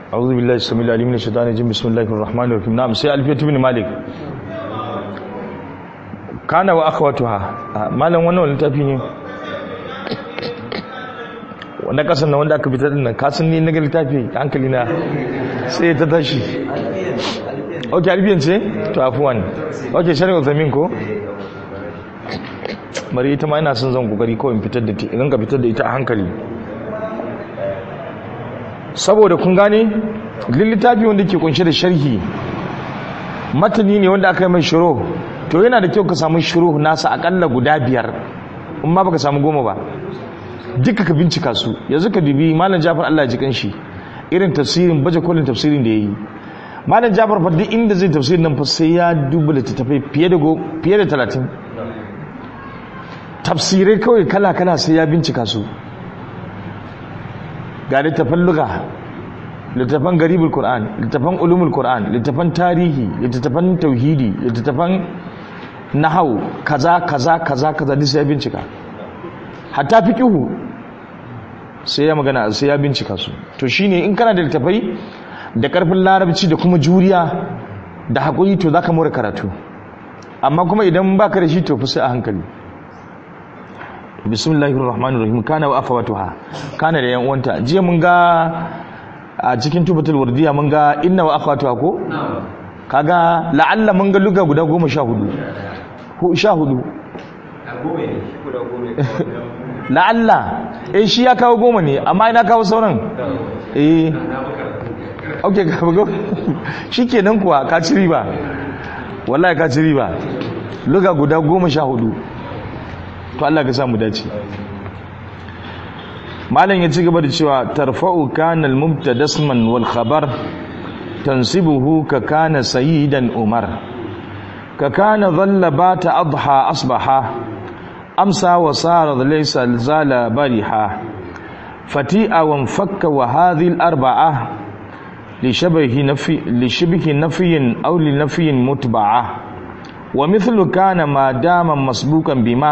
أعوذ بالله السميع العليم من الشيطان الرجيم بسم الله الرحمن الرحيم نعم سي ألفية بن مالك كان وأخواتها مالن wannan littafi ne wanda kasan na wanda aka fitar din nan kasan ni na ga littafi hankali na sai ta tashi okay albiyan ce to afwan okay shari'a zamin ko bari ita ma ina son zan kokari kawai in fitar da ita idan ka fitar da ita a hankali saboda kun gane littafi wanda ke kunshe da sharhi matani ne wanda aka yi mai shiro to yana da kyau ka samu shiro nasa akalla guda biyar in ma baka samu goma ba duka ka bincika su yanzu ka dubi malam jafar Allah ya ji kanshi irin tafsirin baje kolin tafsirin da yayi malam jafar fa duk inda zai tafsirin nan fa sai ya duba littattafai fiye da fiye da 30 tafsirai kawai kala kala sai ya bincika su ga littafan luga littafan garibul qur'an littafan ulumul qur'an littafan tarihi littafan tauhidi littafan nahau kaza kaza kaza kaza duk sai ya bincika hatta fiqhu sai ya magana sai ya bincika su to shine in kana da littafai da karfin larabci da kuma juriya da hakuri to zaka more karatu amma kuma idan baka da shi to fa sai a hankali bismillahir rahmanir rahim kana wa afawatuha kana da yan uwanta jiya mun ga a cikin tubatul wardiya mun ga inna wa afawatuha ko kaga la'alla mun ga luga guda 14 ko 14 la'alla eh shi ya kawo goma ne amma ina kawo sauran eh okay ka bugo shikenan kuwa ka ci riba wallahi ka ci riba luga guda 14 to Allah ka samu dace malam ya ci gaba da cewa tarfa'u kana al-mubtada isman wal khabar tansibuhu ka kana sayyidan umar ka kana dhalla bata adha asbaha amsa wa sara laysa zala bariha fati'a wa fakka wa hadhihi al-arba'a لشبه نفي لشبه نفي أو لنفي متبعة ومثل كان ما دام مسبوقا بما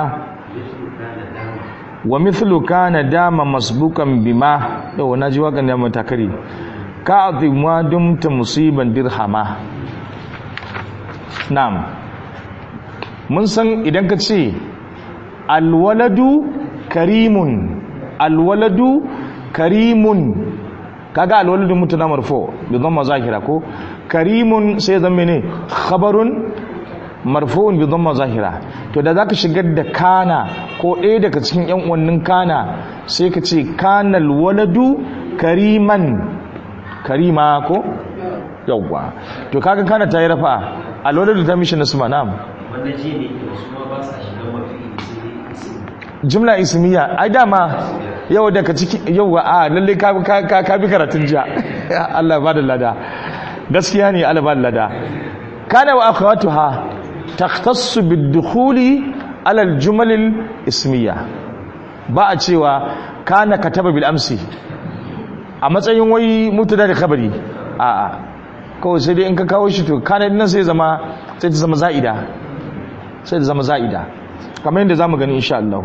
wa mithlu kana dama masbukan bima yau na ji wakan da matakari ka azima dumta musiban dirhama na'am mun san idan ka ce alwaladu karimun alwaladu karimun kaga alwaladu mutuna marfo bi dhamma zahira ko karimun sai zama ne khabarun marfu'un bi dhamma zahira to da zaka shigar da kana ko ɗaya daga cikin yan uwannin kana sai ka ce kanal waladu kariman karima ko yawwa to kaga kana ta yi rafa alwaladu ta mishi nasma na'am wannan ji ne su ma ba sa shiga mafi jumla ismiya ai dama yau daga ciki yau a lalle ka ka ka bi karatun jiya Allah ba da lada gaskiya ne Allah ba da lada kana wa akhawatuha takhtassu bid-dukhuli ala al-jumal al-ismiya ba a cewa kana kataba bil amsi a matsayin wai mutada da khabari a a kawai sai dai in ka kawo shi to kana din sai zama sai ta zama za'ida sai ta zama za'ida kamar yadda zamu gani insha Allah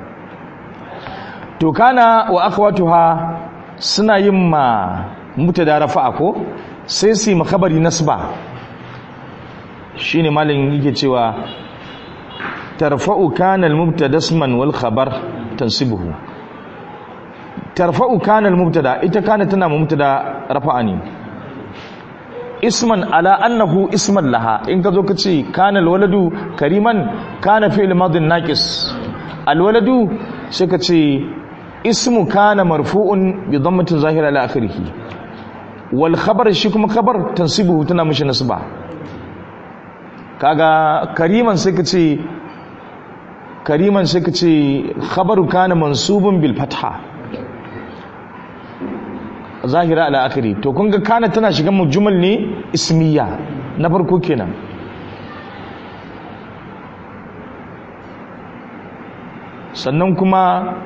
to kana wa akhwatuha suna yin ma mutada rafa'a ko sai su yi makabari nasba shine malin yake cewa tarfa'u kana al-mubtada isman wal khabar tansibuhu tarfa'u kana al-mubtada ita kana tana mubtada rafa'a ne isman ala annahu isman laha in ka zo ka ce kana al-waladu kariman kana fi'l madin naqis al-waladu sai ka ce ismu kana marfu'un bi dhammatin zahira ala akhirih wal khabar shi kuma khabar tansibuhu tana mishi nasba kaga kariman sai ka ce kariman sai ka ce khabaru kana mansubun bil fatha zahira ala akhiri to kun ga kana tana shiga mujmal ne ismiya na farko kenan sannan kuma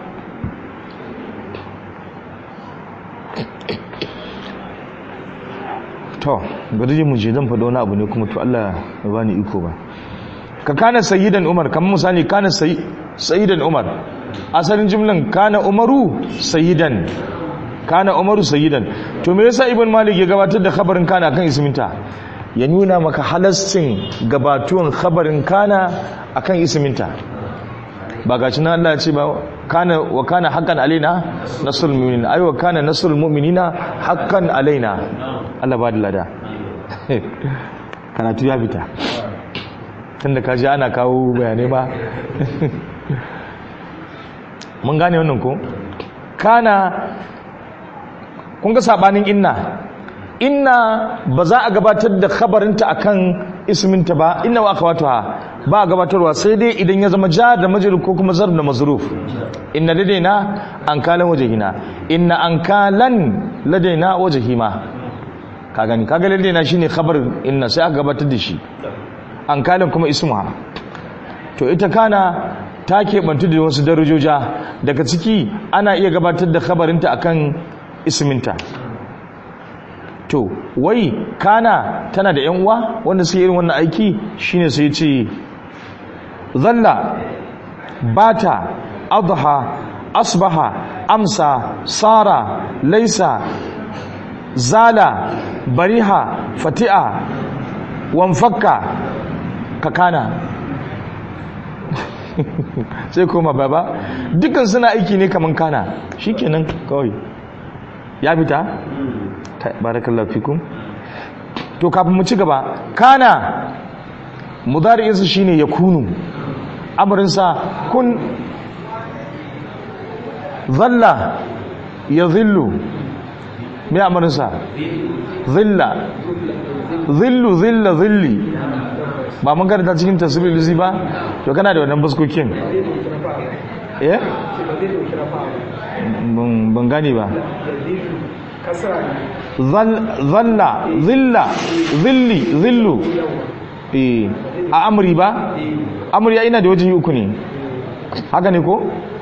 to bari mu je zan faɗo wani abu ne kuma to Allah ya bani iko ba ka kana sayyidan umar kamar misali kana sayyidan umar asalin jimlan kana umaru sayyidan kana umaru sayyidan to me yasa ibn malik ya gabatar da khabarin kana kan isminta ya nuna maka halascin gabatuwan khabarin kana akan isminta ba ga shi na Allah ya ce ba kana wa kana haqqan alaina nasrul mu'minin ay wa kana nasrul mu'minina haqqan alaina Allah ba da lada karatu ya fita tunda kaji ana kawo bayanai ba mun gane wannan ko kana kun ga sabanin inna inna ba za a gabatar da khabarinta akan isminta ba inna wa akhawatuha ba a gabatarwa sai dai idan ya zama jar da majrur ko kuma zarf da mazruf inna ladaina ankalan wajhina inna ankalan ladaina wajhima ka gani kaga ladaina shine khabar inna sai aka gabatar da shi ankalan kuma ismuha to ita kana ta keɓantu da wasu darajoja daga ciki ana iya gabatar da khabarinta akan isminta to wai kana tana da yan uwa wanda suke irin wannan aiki shine sai ce zalla bata adha asbaha amsa sara laisa zala bariha fati'a wanfakka kakana sai koma baba dukkan suna aiki ne kaman kana shikenan kawai ya fita barakallahu fikum to kafin mu ci gaba kana mudari'insa shine yakunu amrinsa kun dhalla yadhillu me amrinsa dhilla dhillu dhilla dhilli ba mun karanta cikin tasbih luzi ba to kana da wannan buskokin eh ban gani ba zalla zilla zilli zillu eh a amri ba amri ya ina da wajen uku ne haka ne ko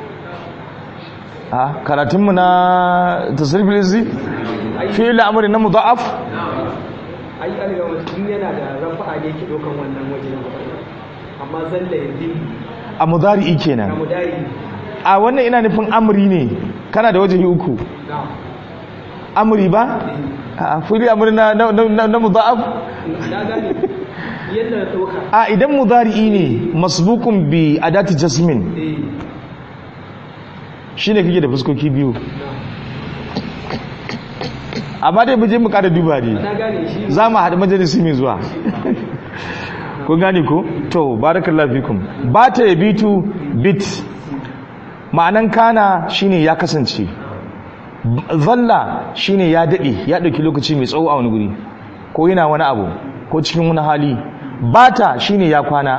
a karatunmu na tasirfi lizi fi'il amri na mudha'af ai alga wajen yana da rafa'a ne ke dokan wannan waje amma zalla ya zilli a mudari'i kenan na mudari a wannan ina nufin amri ne kana da wajen uku na amri ba a fili amri na na na, na mudha'af na gane yadda na doka a idan mudari'i ne masbukun bi adati jasmin eh shine kake da fuskoki biyu amma dai muje mu kada duba ne na gane shi za mu haɗu majalisi mai zuwa kun gane ko to barakallahu fikum ba ta yabitu bit ma'anan kana shine ya kasance zalla shine ya dade ya dauki lokaci mai tsawo a wani guri ko yana wani abu ko cikin wani hali bata shine ya kwana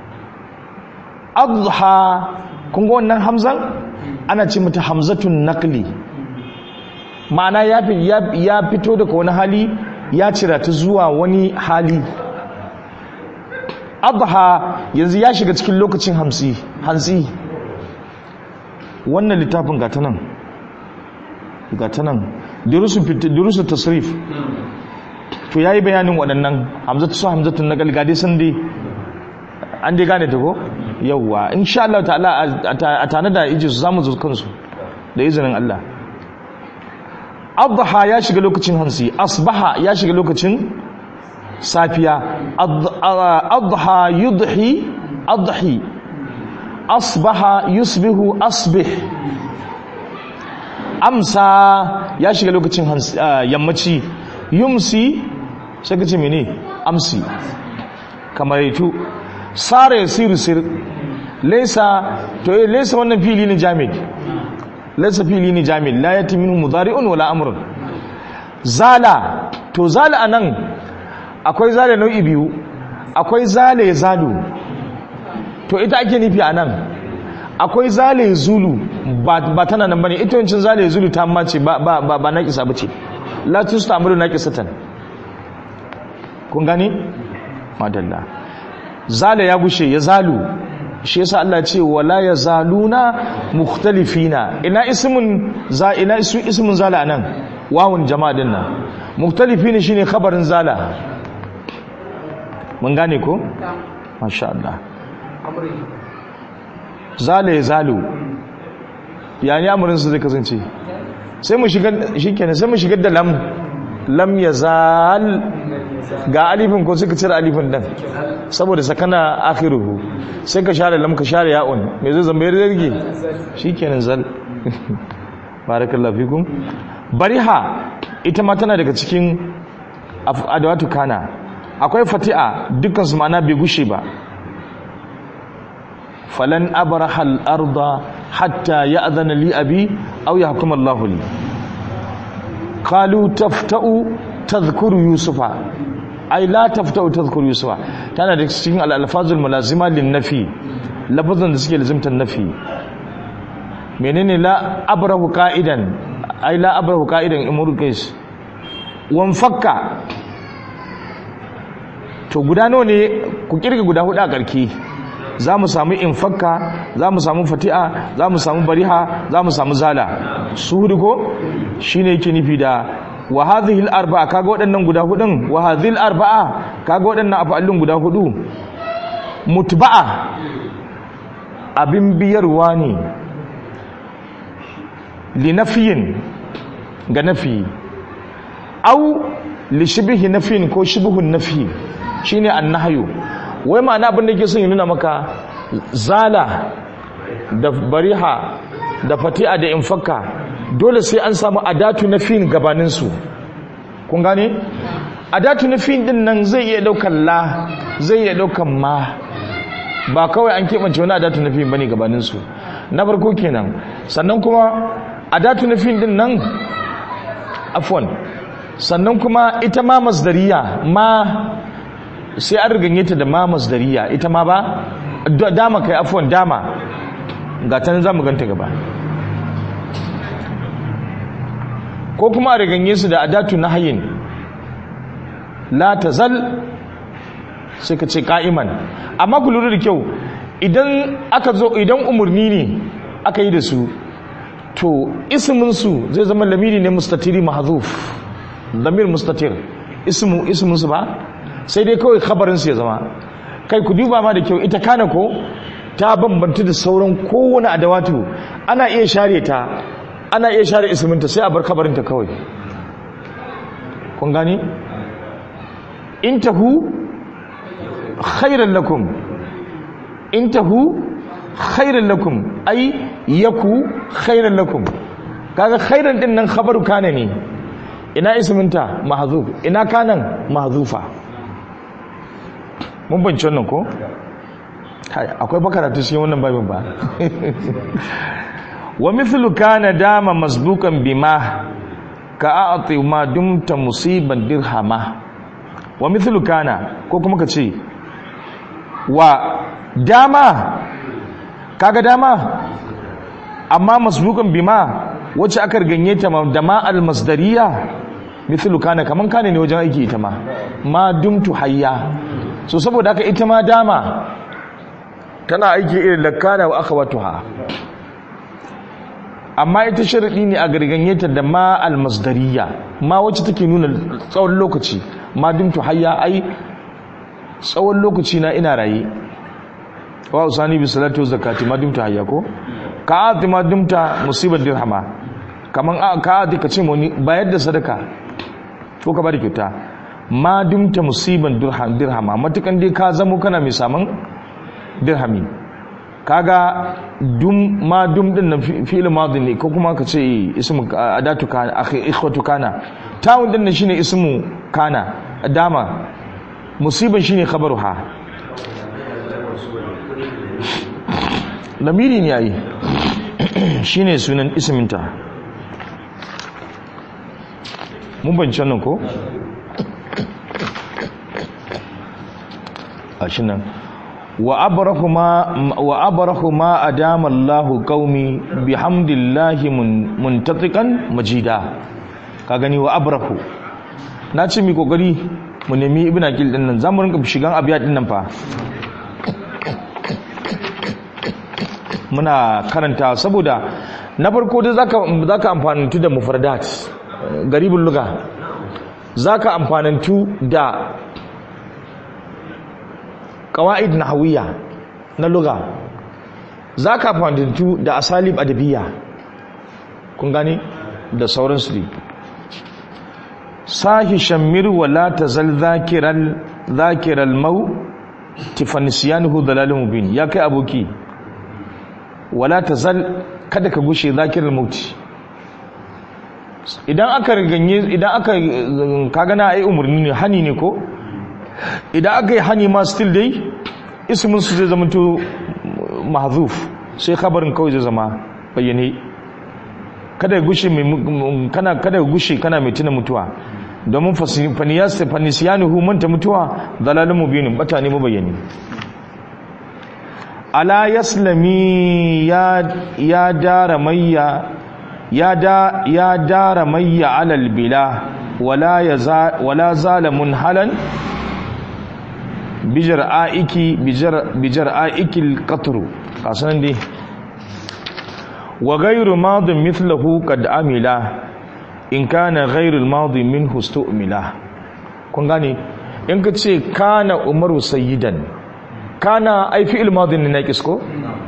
adha kun ga wannan hamzan ana ce mata hamzatun naqli ma'ana ya fi- ya- ya fito daga wani hali ya cira ta zuwa wani hali adha yanzu ya shiga cikin lokacin hamsi hansi wannan littafin gata nan gata nan durusun fit- durusun tasrif to yayi bayanin waɗannan hamzatu su hamzatun na galgade sun dai an dai gane ta ko yawwa insha Allah ta'ala a- a a tana da iji su zamu zo kansu da izinin Allah adha ya shiga lokacin hansi asbaha ya shiga lokacin safiya Ad- a- adha yudhi adhi asbaha yusbihu asbih amsa ya shiga lokacin hansi- ah, yammaci yumsi sai ka ce mene amsi kamar yato sara ya siru sir laisa to eh laisa wannan fili ne jami'i laisa fili ne jami'i la yati minhu mudari'un wala amrun zala to zala anan akwai zala nau'i biyu akwai zala ya zalu to ita ake nufi anan akwai zala ya zulu ba ba tana nan bane ita yancin zala ya zulu ta amma ce ba ba ba, ba naqisa bace la tustamru naqisatan kun gani madalla zala ya gushe ya zalu shi yasa Allah ce wala yazaluna mukhtalifina ina ismun za ina isu ismun zala nan wawun jama'a din nan mukhtalifina shine khabarin zala mun gane ko masha Allah amri zala ya zalu yani amurin su zai kasance sai mu shigar shikenan sai mu shigar da lam lam yazal ga alifin ko suka cire alifin dan saboda sakana akhiruhu sai ka share lam ka share ya'un me zai zama yarda rige shikenan zal barakallahu fikum bariha ita ma tana daga cikin adawatu kana akwai fati'a dukkan su ma'ana bai gushe ba falan abraha al-arda hatta ya'zana li abi aw yahkum Allahu li qalu tafta'u tadhkuru yusufa ay la tafta'u tadhkuru yusufa tana da cikin al-alfazul mulazima lin-nafi lafazan da suke lazimtan nafi menene la abrahu qa'idan ay la abrahu qa'idan imru qais wan fakka to guda nawa ne ku kirga guda hudu a karki za mu samu infakka za mu samu fati'a za mu samu bariha za mu samu zala su hudu ko shi ne yake nufi da wa hadhihi arba'a kaga waɗannan guda hudun wa hadhihi arba'a kaga waɗannan af'alun guda hudu mutba'a abin biyarwa ne li nafiyin ga nafi au li shibhi nafiyin ko shibhun nafi shine annahyu wai ma'ana abin da ke son yi nuna maka zala da bariha da fati'a da infakka dole sai an samu adatu na fin gabaninsu kun gane adatu na fin din nan zai iya daukan la zai iya daukan ma ba kawai an keɓance wani adatu na fin bane gabaninsu na farko kenan sannan kuma adatu na fin din nan afwan sannan kuma ita ma masdariya ma sai an riganye ta da ma masdariya ita ma ba dama kai afwan dama ga ta za mu ganta gaba ko kuma a riganye su da adatu nahyin la tazal sai ka ce ka'iman amma ku lura da kyau idan aka zo idan umarni ne aka yi da su to ismin su zai zama lamiri ne mustatiri mahzuf lamir mustatir ismu ismin su ba sai dai kawai khabarinsu ya zama kai ku duba ma da kyau ita kana ko ta bambanta da sauran kowane adawatu ana iya share ta ana iya share isminta sai a bar khabarinta kawai kun gani intahu khairan lakum intahu khairan lakum ai yaku khairan lakum kaga khairan din nan khabaru kana ne ina isminta mahzuf ina kanan mahzufa mun banci wannan ko akwai bakaratu cikin wannan babin ba wa mithlu kana dama masbukan bima ka a'ti ma dumta musiban dirhama wa mithlu kana ko kuma ka ce wa dama kaga dama amma masbukan bima wacce aka ganye ta da ma al-masdariya mithlu kana kaman kana ne wajen aiki ita ma ma dumtu hayya so saboda haka ita ma dama tana aiki irin lakana wa akhawatuha amma ita sharadi ne a garganye ta da ma almasdariya ma wacce take nuna tsawon lokaci ma dumtu hayya ai tsawon lokaci na ina raye wa usani bi salatu zakati ma dumtu hayya ko ka ati ma dumta musibar dirhama kaman ka ati ka ce moni bayar da sadaka ko ka bada kyauta ma dumta musiban dirhama matukan dai ka zamo kana mai saman dirhami kaga dum ma dum din na fi'il madhi ne ko kuma ka ce ismu adatu kana akhi ikhwatu kana tawun din shine ismu kana dama musiban shine khabaruha lamiri ne yayi shine sunan isminta mun bance nan ko gashi nan wa abrahu ma wa abrahu ma adama Allahu qaumi bihamdillahi muntatiqan majida ka gani wa abrahu na ce mi kokari mu nemi ibn akil din nan zamu rinka shigan abiya din nan fa muna karanta saboda na farko da zaka zaka amfanantu da mufradat garibul lugha zaka amfanantu da qawaid nahawiyya na lugha zaka amfanantu da asalib adabiyya kun gane da sauransu ne sahi shammir wala tazal zakiral zakiral mau tifanisiyanuhu dalalun mubin ya kai aboki wala tazal kada ka gushe zakiral mauti idan aka ganye idan aka kaga na ai umurni ne hani ne ko idan aka yi hani ma still dai ismin su zai zama to mahzuf sai khabarin kawai zai zama bayyane kada ya gushe mai kana kada ya gushe kana mai tuna mutuwa domin faniyas fanisiyanuhu manta mutuwa dalalun mubinin bata ne mabayyani ala yaslami ya ya dara mayya ya da ya dara mayya alal bila wala yaza wala zalamun halan bijar aiki bijar bijar aikil qatru kasan dai wa ghayru madin mithluhu qad amila in kana ghayru al-madi minhu stu'mila kun gane in ka ce kana umaru sayyidan kana ai fi'il madin ne naqis ko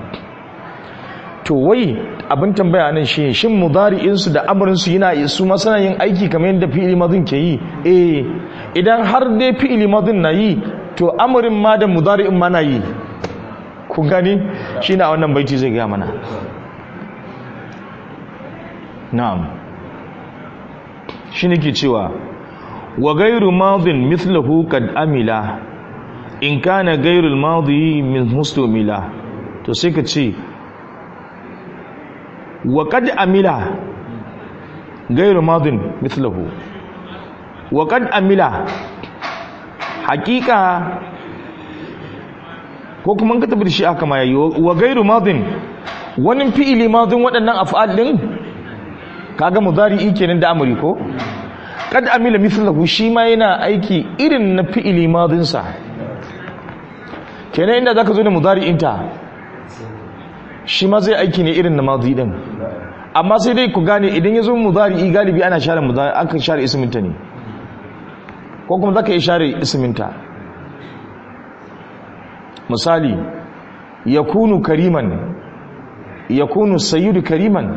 to wai abin tambaya nan shi shin mudari'in su da amrin su yana su ma suna yin aiki kamar yadda fi'il madin ke yi eh idan har dai fi'il madin na yi to amrin ma da mudari'in ma na yi ku gani shine a wannan baiti zai ga mana na'am shine ke cewa wa ghayru madin mithluhu qad amila in kana ghayru al-madi min mustamila to sai ka ce wa qad amila ghayru madin mithluhu wa qad amila hakika ko kuma ka tabbata shi aka ma yayi wa ghayru madin wani fi'ili madin waɗannan af'al din kaga mudari'i kenan da amri ko kad amila mithlahu shi ma yana aiki irin na fi'ili madin sa kenan inda zaka zo da mudari'in ta shi ma zai aiki ne irin na madi din amma sai dai ku gane idan yazo mudari'i galibi ana share mudari aka share ismin ta ne ko kuma zaka yi share ismin ta misali yakunu kariman yakunu sayyidu kariman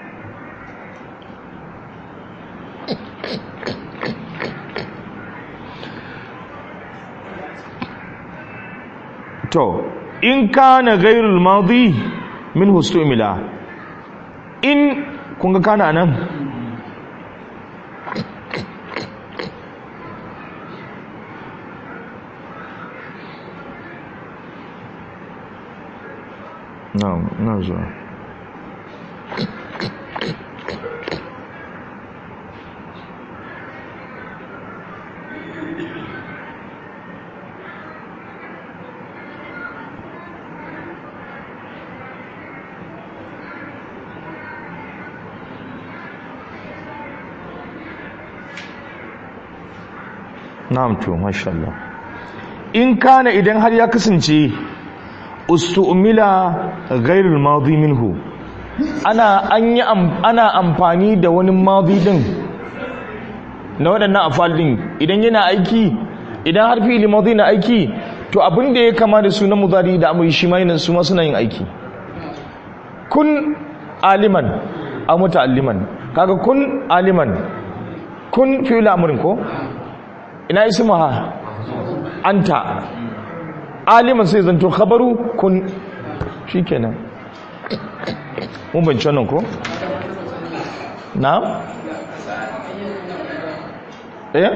to in kana ghairul madi min hustumila in kun ga kana nan na'am na zuwa na'am to masha Allah in kana idan har ya kasance ustu'mila ghairul madi minhu ana an yi ana amfani da wani madi din na waɗannan afal din idan yana aiki idan har fi'il madi na aiki to abin da ya kama da sunan mudari da amri shi ma yana su ma suna yin aiki kun aliman aw muta'alliman kaga kun aliman kun fi'il amrin ko ina ismuha anta aliman sai zanto khabaru kun shikenan mun bance nan ko na eh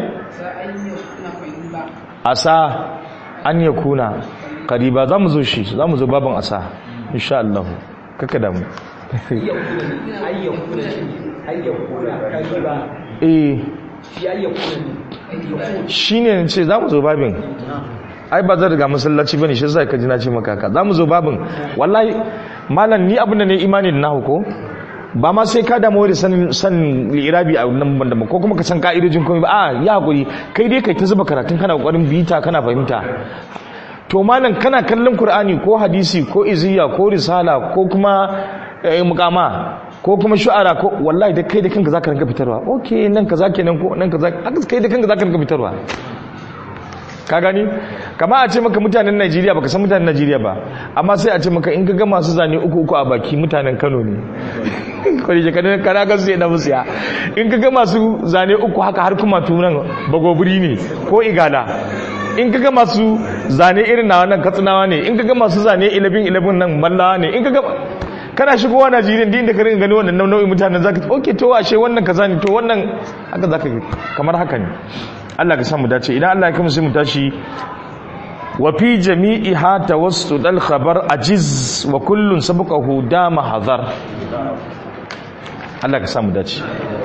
asa an yakuna qariba zamu zo shi zamu zo baban asa insha Allah kaka damu ayyakuna ayyakuna kariba eh shi ayyakuna shi ne ce za mu zo babin ai ba zai riga masallaci ba ne shi sai ka ji na ce maka haka za mu zo babin wallahi malam ni abin da ne imani da nahu ko ba ma sai ka damu da sanin san irabi a nan banda ko kuma ka san ka'idojin komai ba a ya hakuri kai dai kai ta zuba karatun kana kokarin bita kana fahimta to malam kana kallon qur'ani ko hadisi ko iziya ko risala ko kuma mukama ko kuma shu'ara ko wallahi da kai da kanka zaka ranka fitarwa okay nan kaza kenan ko nan kaza haka kai da kanka zaka ranka fitarwa ka gani kama a ce maka mutanen Najeriya baka san mutanen Najeriya ba amma sai a ce maka in ka ga masu zane uku uku a baki mutanen Kano ne kwari je kana kana ga sai da musiya in ka ga masu zane uku haka har kuma tunan bagoburi ne ko igala in ka ga masu zane irin na wannan katsinawa ne in ka ga masu zane 11 11 nan mallawa ne in ka ga kana shigowa Najeriya din da ka ringa gani wannan nau'in mutanen zaka okay to ashe wannan kaza ne to wannan haka zaka kamar haka ne Allah ka samu dace idan Allah ya kuma sai mu tashi wa fi jami'iha tawassud al-khabar ajiz wa kullun sabaqahu dama hadar Allah ka samu dace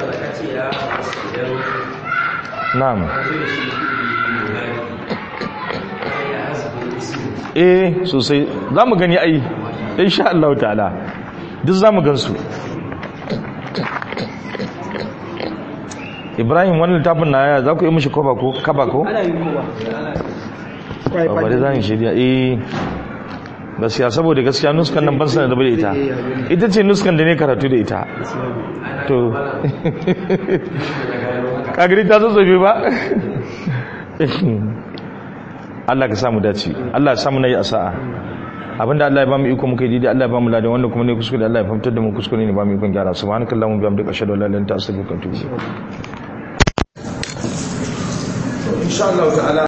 na'am eh sosai zamu gani ai insha Allah ta'ala duk zamu gansu Ibrahim wannan littafin na yaya za ku yi mishi koba ko kaba ko? ana yin kowa a bari za mu shirya eh gaskiya saboda gaskiya nuskan nan ban sanar da bai ita ita ce nuskan da ne karatu da ita to kagiri ta zazzabe ba Allah ka samu dace Allah ya samu nayi a sa'a abinda Allah ya ba mu iko muka yi daidai Allah ya ba mu ladan wanda kuma ne kuskure Allah ya fahimtar da mu kuskure ne ba mu ikon gyara subhanakallahumma bihamdika ashhadu an la ilaha illa anta astaghfiruka wa atubu ilaik insha Allah ta'ala